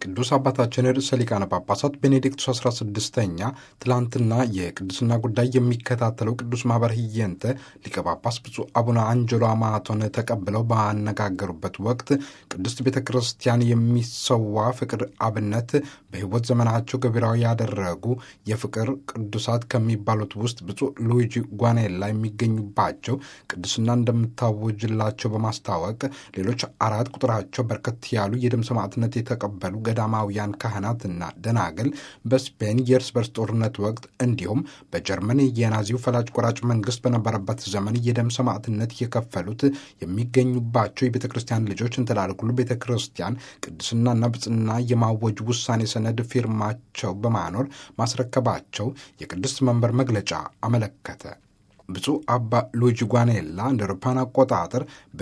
ቅዱስ አባታችን ርዕሰ ሊቃነ ጳጳሳት ቤኔዲክቱስ 16ኛ ትላንትና የቅዱስና ጉዳይ የሚከታተለው ቅዱስ ማኅበር ህየንተ ሊቀ ጳጳስ ብፁዕ አቡነ አንጀሎ አማቶን ተቀብለው ባነጋገሩበት ወቅት ቅድስት ቤተ ክርስቲያን የሚሰዋ ፍቅር አብነት በሕይወት ዘመናቸው ገቢራዊ ያደረጉ የፍቅር ቅዱሳት ከሚባሉት ውስጥ ብፁዕ ሉዊጂ ጓኔላ የሚገኙባቸው ቅዱስና እንደምታወጅላቸው በማስታወቅ ሌሎች አራት ቁጥራቸው በርከት ያሉ የደም ሰማዕትነት የተቀበሉ ገዳማውያን ካህናትና ደናግል በስፔን የእርስ በርስ ጦርነት ወቅት እንዲሁም በጀርመን የናዚው ፈላጭ ቆራጭ መንግስት በነበረበት ዘመን የደም ሰማዕትነት የከፈሉት የሚገኙባቸው የቤተ ክርስቲያን ልጆች እንትላልኩሉ ቤተ ክርስቲያን ቅድስናና ብጽና የማወጅ ውሳኔ ሰነድ ፊርማቸው በማኖር ማስረከባቸው የቅድስት መንበር መግለጫ አመለከተ። ብፁዕ አባ ሉዊጂ ጓኔላ እንደ አውሮፓውያን አቆጣጠር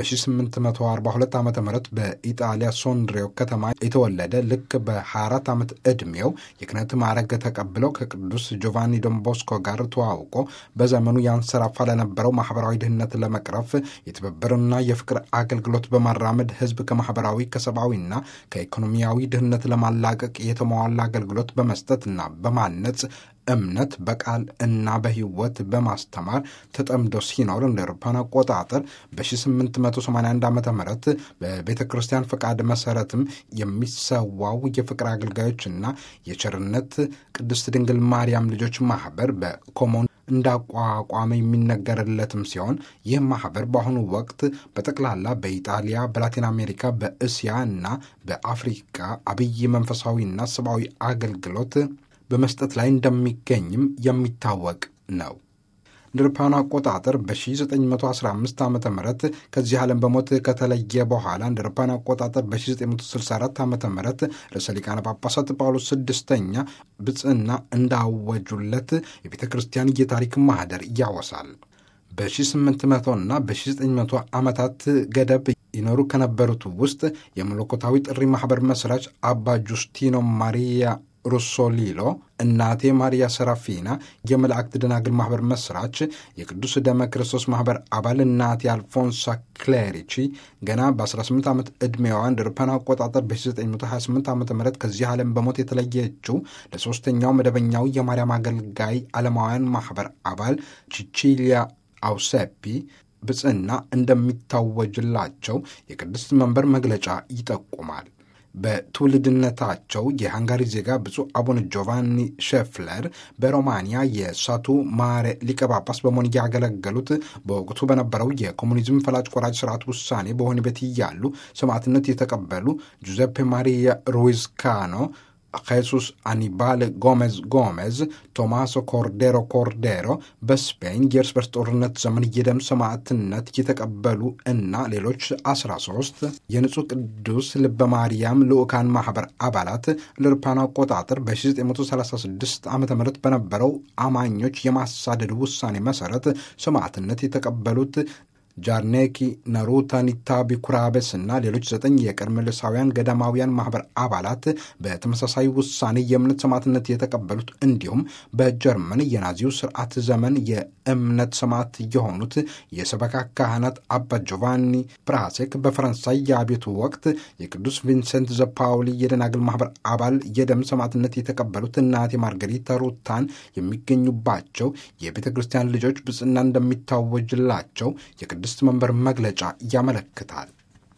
በ1842 ዓ ም በኢጣሊያ ሶንድሬው ከተማ የተወለደ ልክ በ24 ዓመት ዕድሜው የክህነት ማዕረግ ተቀብለው ከቅዱስ ጆቫኒ ዶንቦስኮ ጋር ተዋውቆ በዘመኑ ያንሰራፋ ለነበረው ማህበራዊ ድህነት ለመቅረፍ የትብብርና የፍቅር አገልግሎት በማራመድ ህዝብ ከማህበራዊ ከሰብአዊና ከኢኮኖሚያዊ ድህነት ለማላቀቅ የተሟላ አገልግሎት በመስጠትና በማነጽ እምነት በቃል እና በህይወት በማስተማር ተጠምዶ ሲኖር እንደ አውሮፓውያን አቆጣጠር በ1881 ዓ ም በቤተ ክርስቲያን ፈቃድ መሰረትም የሚሰዋው የፍቅር አገልጋዮችና የቸርነት ቅድስት ድንግል ማርያም ልጆች ማህበር በኮሞን እንዳቋቋመ የሚነገርለትም ሲሆን ይህ ማህበር በአሁኑ ወቅት በጠቅላላ በኢጣሊያ፣ በላቲን አሜሪካ፣ በእስያ እና በአፍሪካ አብይ መንፈሳዊና ሰብአዊ አገልግሎት በመስጠት ላይ እንደሚገኝም የሚታወቅ ነው። እንደ አውሮፓውያን አቆጣጠር በ1915 ዓ ም ከዚህ ዓለም በሞት ከተለየ በኋላ እንደ አውሮፓውያን አቆጣጠር በ1964 ዓ ም ርዕሰ ሊቃነ ጳጳሳት ጳውሎስ ስድስተኛ ብጽዕና እንዳወጁለት የቤተ ክርስቲያን የታሪክ ማህደር ያወሳል። በ1800 እና በ1900 ዓመታት ገደብ ይኖሩ ከነበሩት ውስጥ የመለኮታዊ ጥሪ ማኅበር መስራች አባ ጁስቲኖ ማሪያ ሩሶሊሎ፣ እናቴ ማሪያ ሰራፊና የመላእክት ደናግል ማኅበር መስራች፣ የቅዱስ ደመ ክርስቶስ ማኅበር አባል እናቴ አልፎንሳ ክሌሪቺ ገና በ18 ዓመት ዕድሜዋ እንደ አውሮፓውያን አቆጣጠር በ1928 ዓ ም ከዚህ ዓለም በሞት የተለየችው ለሦስተኛው መደበኛው የማርያም አገልጋይ ዓለማውያን ማኅበር አባል ቺቺሊያ አውሴፒ ብጽዕና እንደሚታወጅላቸው የቅድስት መንበር መግለጫ ይጠቁማል። በትውልድነታቸው የሃንጋሪ ዜጋ ብፁዕ አቡነ ጆቫኒ ሼፍለር በሮማንያ የሳቱ ማሬ ሊቀ ጳጳስ በመሆን ያገለገሉት በወቅቱ በነበረው የኮሙኒዝም ፈላጭ ቆራጭ ስርዓት ውሳኔ በወህኒ ቤት እያሉ ሰማዕትነት የተቀበሉ ጁዘፔ ማሪያ ሩይዝ ካኖ ጄሱስ አኒባል ጎሜዝ ጎሜዝ፣ ቶማሶ ኮርዴሮ ኮርዴሮ በስፔን የእርስ በርስ ጦርነት ዘመን የደም ሰማዕትነት የተቀበሉ እና ሌሎች 13 የንጹሕ ቅዱስ ልበ ማርያም ልዑካን ማኅበር አባላት ለአውሮፓውያን አቆጣጠር በ1936 ዓ ም በነበረው አማኞች የማሳደድ ውሳኔ መሠረት ሰማዕትነት የተቀበሉት ጃርኔኪ ነሩታ ኒታቢ ኩራቤስ እና ሌሎች ዘጠኝ የቀርሜሎሳውያን ገዳማውያን ማኅበር አባላት በተመሳሳይ ውሳኔ የእምነት ሰማዕትነት የተቀበሉት እንዲሁም በጀርመን የናዚው ስርዓት ዘመን የእምነት ሰማዕት የሆኑት የሰበካ ካህናት አባ ጆቫኒ ፕራሴክ በፈረንሳይ የአብዮቱ ወቅት የቅዱስ ቪንሰንት ዘፓውሊ የደናግል ማኅበር አባል የደም ሰማዕትነት የተቀበሉት እናቴ ማርገሪታ ሩታን የሚገኙባቸው የቤተ ክርስቲያን ልጆች ብጽዕና እንደሚታወጅላቸው የቅድስት መንበር መግለጫ ያመለክታል።